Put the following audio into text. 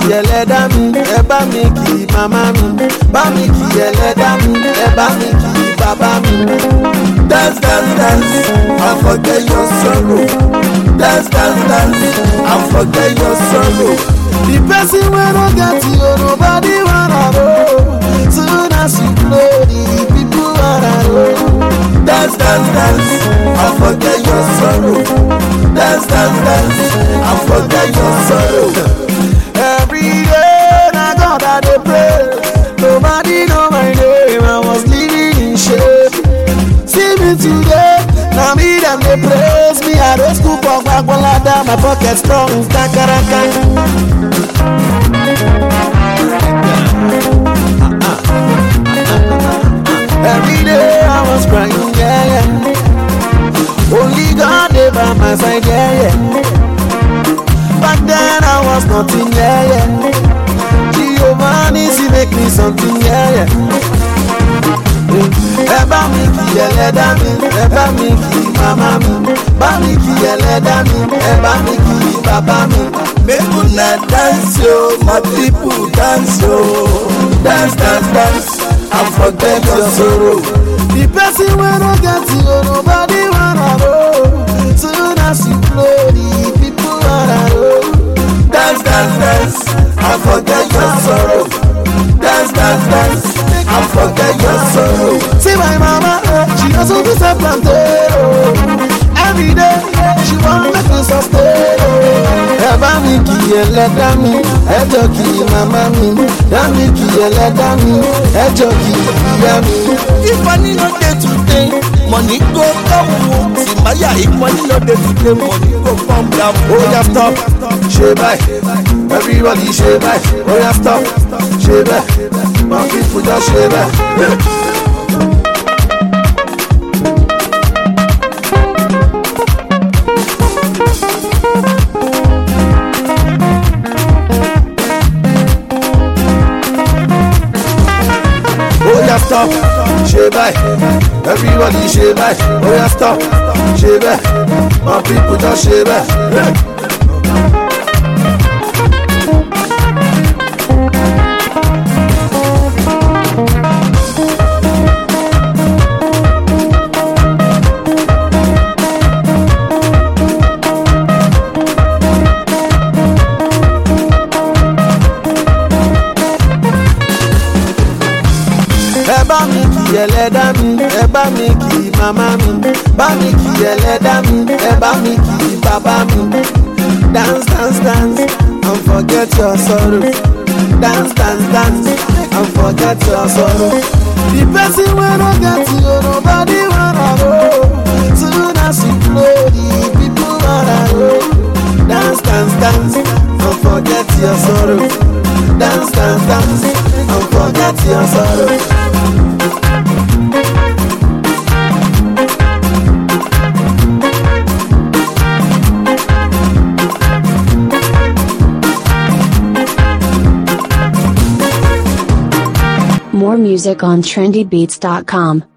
ẹlẹ́dá mi ẹ bá mi kì í màmá mi bá mi kì í ẹlẹ́dá mi ẹ bá mi kì í bàbá mi. dance dance dance and forget your sorrow dance dance dance and forget your sorrow. the person wey no get you nobody wanna know soon as you blow the people wanna know. dance dance dance and forget your sorrow dance dance dance and forget your sorrow. every day na God I dey pray nobody know my name I was living in shame. See me today, now me them they praise me. I don't school for Gwagwalada, my pocket strong, kakaraka. Every day I was crying, yeah, yeah. Only God they by my side, yeah, yeah. Back then I was nothing, yeah, yeah. Giovanni, she make me something, yeah, yeah. ẹ bá mi kì ẹlẹ́dá mi ẹ bá mi kì màmá mi bá mi kì ẹlẹ́dá mi ẹ bá mi kì bàbá mi. make una dance yo my people dance yo dance dance dance and forget your sorrow. the person wey no get you nobody wanna know soon as you blow the people wanna know. dance dance dance and forget your sorrow. dance dance dance and forget your sorrow. See my mama, eh, she also be self planted. Oh. Every day, she want make me sustain. Oh. Ẹ bá mi kì í ẹlẹ́dá mi, ẹ jọ kì í màmá mi. Dá mi kì í ẹlẹ́dá mi, ẹ jọ kì í ìyá mi. If money no dey today, money go come o. Simaya, if money no dey today, money go come down. Ó yá stop, ṣe báyìí. Everybody ṣe báyìí. Ó yá stop, ṣe báyìí. My people just ṣe báyìí. ó yá stop ṣe báyìí everybody ṣe báyìí ó yá stop ṣe bẹ́ẹ̀ my people just ṣe bẹ́ẹ̀. ẹ bá mi kì ẹlẹ́dá mi ẹ bá mi kì màmá mi bá mi kì ẹlẹ́dá mi ẹ bá mi kì bàbá mi. dance dance dance and forget your sorrow dance dance dance and forget your sorrow. the person wey no get you nobody wanna know soon as you blow the people wanna know. dance dance dance and forget your sorrow dance dance dance and forget your sorrow. More music on trendybeats.com.